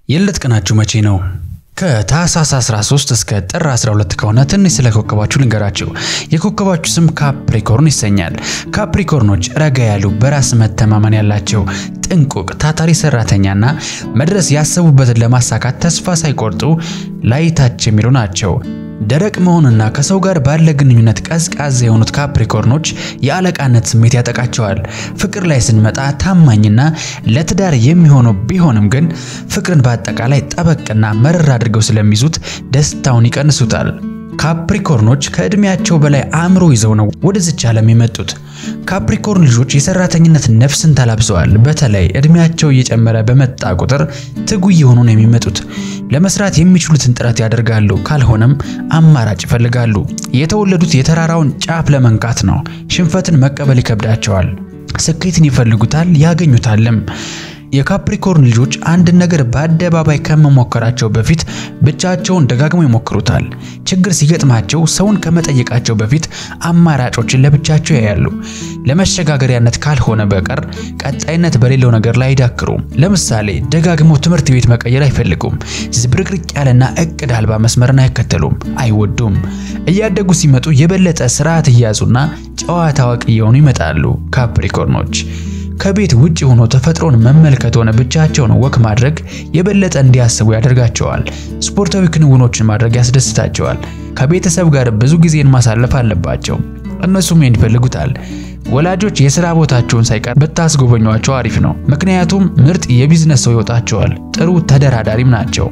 የልደት ቀናችሁ መቼ ነው? ከታህሳስ 13 እስከ ጥር 12 ከሆነ ትንሽ ስለ ኮከባችሁ ልንገራችሁ። የኮከባችሁ ስም ካፕሪኮርን ይሰኛል። ካፕሪኮርኖች ረጋ ያሉ፣ በራስ መተማመን ያላቸው፣ ጥንቁቅ፣ ታታሪ ሰራተኛና መድረስ ያሰቡበትን ለማሳካት ተስፋ ሳይቆርጡ ላይታች የሚሉ ናቸው። ደረቅ መሆንና ከሰው ጋር ባለ ግንኙነት ቀዝቃዛ የሆኑት ካፕሪኮርኖች የአለቃነት ስሜት ያጠቃቸዋል። ፍቅር ላይ ስንመጣ ታማኝና ለትዳር የሚሆኑ ቢሆንም ግን ፍቅርን በአጠቃላይ ጠበቅና መረር አድርገው ስለሚይዙት ደስታውን ይቀንሱታል። ካፕሪኮርኖች ከእድሜያቸው በላይ አእምሮ ይዘው ነው ወደዚች ዓለም የመጡት። ካፕሪኮርን ልጆች የሰራተኝነት ነፍስን ተላብሰዋል። በተለይ እድሜያቸው እየጨመረ በመጣ ቁጥር ትጉ እየሆኑ ነው የሚመጡት። ለመስራት የሚችሉትን ጥረት ያደርጋሉ፣ ካልሆነም አማራጭ ይፈልጋሉ። የተወለዱት የተራራውን ጫፍ ለመንካት ነው። ሽንፈትን መቀበል ይከብዳቸዋል። ስኬትን ይፈልጉታል፣ ያገኙታልም። የካፕሪኮርን ልጆች አንድን ነገር በአደባባይ ከመሞከራቸው በፊት ብቻቸውን ደጋግመው ይሞክሩታል። ችግር ሲገጥማቸው ሰውን ከመጠየቃቸው በፊት አማራጮችን ለብቻቸው ያያሉ። ለመሸጋገሪያነት ካልሆነ በቀር ቀጣይነት በሌለው ነገር ላይ አይዳክሩም። ለምሳሌ ደጋግመው ትምህርት ቤት መቀየር አይፈልጉም። ዝብርቅርቅ ያለና እቅድ አልባ መስመርን አይከተሉም፣ አይወዱም። እያደጉ ሲመጡ የበለጠ ስርዓት እያዙና ጨዋታ አዋቂ እየሆኑ ይመጣሉ። ካፕሪኮርኖች ከቤት ውጭ ሆኖ ተፈጥሮን መመልከት ሆነ ብቻቸውን ወክ ማድረግ የበለጠ እንዲያስቡ ያደርጋቸዋል። ስፖርታዊ ክንውኖችን ማድረግ ያስደስታቸዋል። ከቤተሰብ ጋር ብዙ ጊዜን ማሳለፍ አለባቸው። እነሱም ይህን ይፈልጉታል። ወላጆች የሥራ ቦታቸውን ሳይቀር ብታስጎበኟቸው አሪፍ ነው። ምክንያቱም ምርጥ የቢዝነስ ሰው ይወጣቸዋል። ጥሩ ተደራዳሪም ናቸው።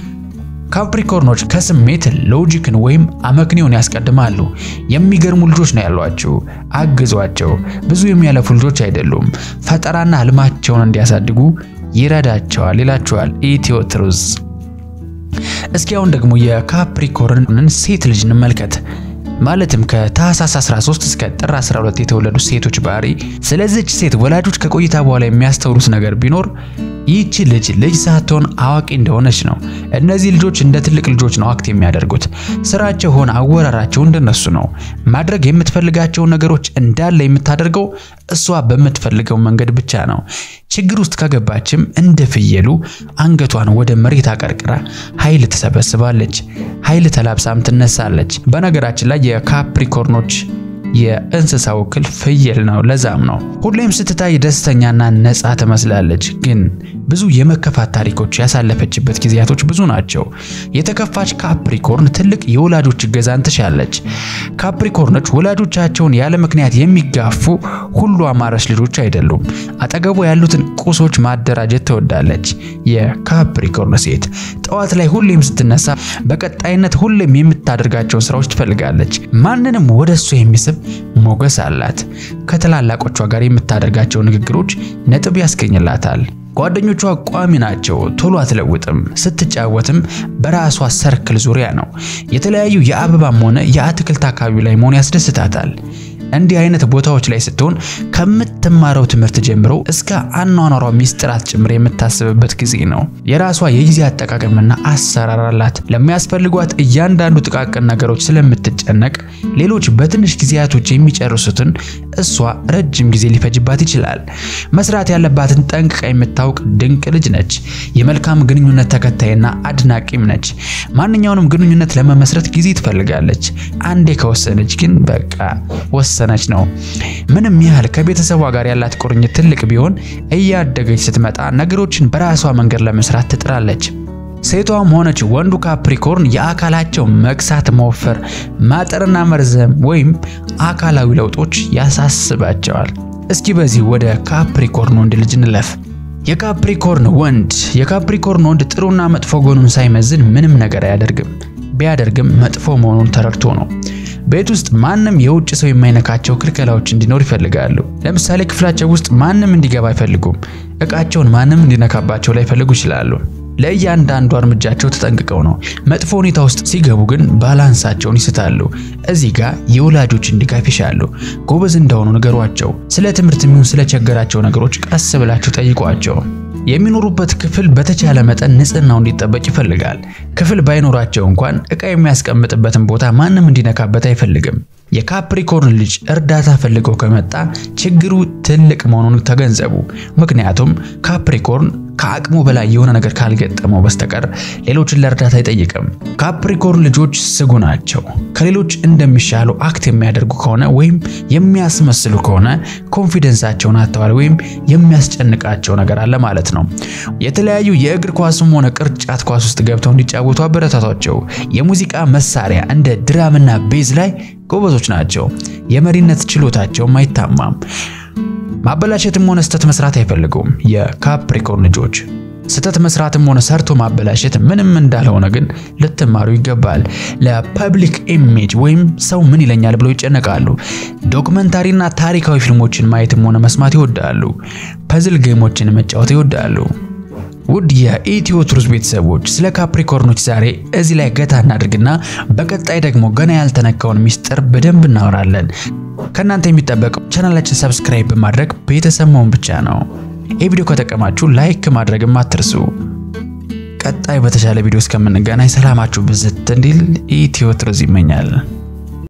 ካፕሪኮርኖች ከስሜት ሎጂክን ወይም አመክንዮን ያስቀድማሉ። የሚገርሙ ልጆች ነው ያሏቸው። አግዟቸው። ብዙ የሚያለፉ ልጆች አይደሉም። ፈጠራና ህልማቸውን እንዲያሳድጉ ይረዳቸዋል ይላቸዋል ኢትዮ ትሩዝ። እስኪ አሁን ደግሞ የካፕሪኮርንን ሴት ልጅ እንመልከት። ማለትም ከታህሳስ 13 እስከ ጥር 12 የተወለዱ ሴቶች ባህሪ። ስለዚች ሴት ወላጆች ከቆይታ በኋላ የሚያስተውሉት ነገር ቢኖር ይህቺ ልጅ ልጅ ሳትሆን አዋቂ እንደሆነች ነው። እነዚህ ልጆች እንደ ትልቅ ልጆች ነው አክት የሚያደርጉት። ስራቸው ሆነ አወራራቸው እንደነሱ ነው። ማድረግ የምትፈልጋቸውን ነገሮች እንዳለ የምታደርገው እሷ በምትፈልገው መንገድ ብቻ ነው። ችግር ውስጥ ከገባችም እንደ ፍየሉ አንገቷን ወደ መሬት አቀርቅራ ኃይል ትሰበስባለች። ኃይል ተላብሳም ትነሳለች። በነገራችን ላይ የካፕሪኮርኖች የእንስሳ ወክል ፍየል ነው። ለዛም ነው ሁሌም ስትታይ ደስተኛና ነፃ ትመስላለች። ግን ብዙ የመከፋት ታሪኮች ያሳለፈችበት ጊዜያቶች ብዙ ናቸው። የተከፋች ካፕሪኮርን ትልቅ የወላጆች እገዛን ትሻለች። ካፕሪኮርኖች ወላጆቻቸውን ያለ ምክንያት የሚጋፉ ሁሉ አማራጭ ልጆች አይደሉም። አጠገቡ ያሉትን ቁሶች ማደራጀት ትወዳለች። የካፕሪኮርን ሴት ጠዋት ላይ ሁሌም ስትነሳ በቀጣይነት ሁሌም የምታደርጋቸውን ስራዎች ትፈልጋለች። ማንንም ወደ እሱ የሚስብ ሞገስ አላት። ከትላላቆቿ ጋር የምታደርጋቸው ንግግሮች ነጥብ ያስገኝላታል። ጓደኞቿ ቋሚ ናቸው፣ ቶሎ አትለውጥም። ስትጫወትም በራሷ ሰርክል ዙሪያ ነው። የተለያዩ የአበባም ሆነ የአትክልት አካባቢ ላይ መሆን ያስደስታታል። እንዲህ አይነት ቦታዎች ላይ ስትሆን ከምትማረው ትምህርት ጀምሮ እስከ አኗኗሯ ሚስጥራት ጭምር የምታስብበት ጊዜ ነው። የራሷ የጊዜ አጠቃቀምና አሰራር አላት። ለሚያስፈልጓት እያንዳንዱ ጥቃቅን ነገሮች ስለምትጨነቅ ሌሎች በትንሽ ጊዜያቶች የሚጨርሱትን እሷ ረጅም ጊዜ ሊፈጅባት ይችላል። መስራት ያለባትን ጠንቅቃ የምታውቅ ድንቅ ልጅ ነች። የመልካም ግንኙነት ተከታይና አድናቂም ነች። ማንኛውንም ግንኙነት ለመመስረት ጊዜ ትፈልጋለች። አንዴ ከወሰነች ግን በቃ ወሰነች ነው። ምንም ያህል ከቤተሰቧ ጋር ያላት ቁርኝት ትልቅ ቢሆን እያደገች ስትመጣ ነገሮችን በራሷ መንገድ ለመስራት ትጥራለች። ሴቷም ሆነች ወንዱ ካፕሪኮርን የአካላቸው መክሳት፣ መወፈር፣ ማጠርና መርዘም ወይም አካላዊ ለውጦች ያሳስባቸዋል። እስኪ በዚህ ወደ ካፕሪኮርን ወንድ ልጅ እንለፍ። የካፕሪኮርን ወንድ የካፕሪኮርን ወንድ ጥሩና መጥፎ ጎኑን ሳይመዝን ምንም ነገር አያደርግም። ቢያደርግም መጥፎ መሆኑን ተረድቶ ነው። ቤት ውስጥ ማንም የውጭ ሰው የማይነካቸው ክልከላዎች እንዲኖር ይፈልጋሉ። ለምሳሌ ክፍላቸው ውስጥ ማንም እንዲገባ አይፈልጉም። እቃቸውን ማንም እንዲነካባቸው ላይፈልጉ ይችላሉ። ለእያንዳንዱ እርምጃቸው ተጠንቅቀው ነው። መጥፎ ሁኔታ ውስጥ ሲገቡ ግን ባላንሳቸውን ይስታሉ። እዚህ ጋር የወላጆችን ድጋፍ ይሻሉ። ጎበዝ እንደሆኑ ንገሯቸው። ስለ ትምህርት የሚሆን ስለ ቸገራቸው ነገሮች ቀስ ብላችሁ ጠይቋቸው። የሚኖሩበት ክፍል በተቻለ መጠን ንጽህናው እንዲጠበቅ ይፈልጋል። ክፍል ባይኖራቸው እንኳን ዕቃ የሚያስቀምጥበትን ቦታ ማንም እንዲነካበት አይፈልግም። የካፕሪኮርን ልጅ እርዳታ ፈልገው ከመጣ ችግሩ ትልቅ መሆኑን ተገንዘቡ። ምክንያቱም ካፕሪኮርን ከአቅሙ በላይ የሆነ ነገር ካልገጠመው በስተቀር ሌሎችን ለእርዳታ አይጠይቅም። ካፕሪኮርን ልጆች ስጉ ናቸው። ከሌሎች እንደሚሻሉ አክት የሚያደርጉ ከሆነ ወይም የሚያስመስሉ ከሆነ ኮንፊደንሳቸውን አጥተዋል ወይም የሚያስጨንቃቸው ነገር አለ ማለት ነው። የተለያዩ የእግር ኳስም ሆነ ቅርጫት ኳስ ውስጥ ገብተው እንዲጫወቱ አበረታቷቸው። የሙዚቃ መሳሪያ እንደ ድራምና ቤዝ ላይ ጎበዞች ናቸው። የመሪነት ችሎታቸውም አይታማም። ማበላሸትም ሆነ ስህተት መስራት አይፈልጉም። የካፕሪኮርን ልጆች ስህተት መስራትም ሆነ ሰርቶ ማበላሸት ምንም እንዳልሆነ ግን ልትማሩ ይገባል። ለፐብሊክ ኢሜጅ ወይም ሰው ምን ይለኛል ብለው ይጨነቃሉ። ዶክመንታሪና ታሪካዊ ፊልሞችን ማየትም ሆነ መስማት ይወዳሉ። ፐዝል ጌሞችን መጫወት ይወዳሉ። ውድ የኢትዮ ቱርስ ቤተሰቦች ስለ ካፕሪኮርኖች ዛሬ እዚህ ላይ ገታ እናድርግና በቀጣይ ደግሞ ገና ያልተነካውን ሚስጥር በደንብ እናወራለን። ከእናንተ የሚጠበቀው ቻናላችን ሰብስክራይብ በማድረግ ቤተሰብ መሆን ብቻ ነው። ይህ ቪዲዮ ከጠቀማችሁ ላይክ ማድረግም አትርሱ። ቀጣይ በተሻለ ቪዲዮ እስከምንገናኝ ሰላማችሁ ብዝት እንዲል ኢትዮ ቱርስ ይመኛል።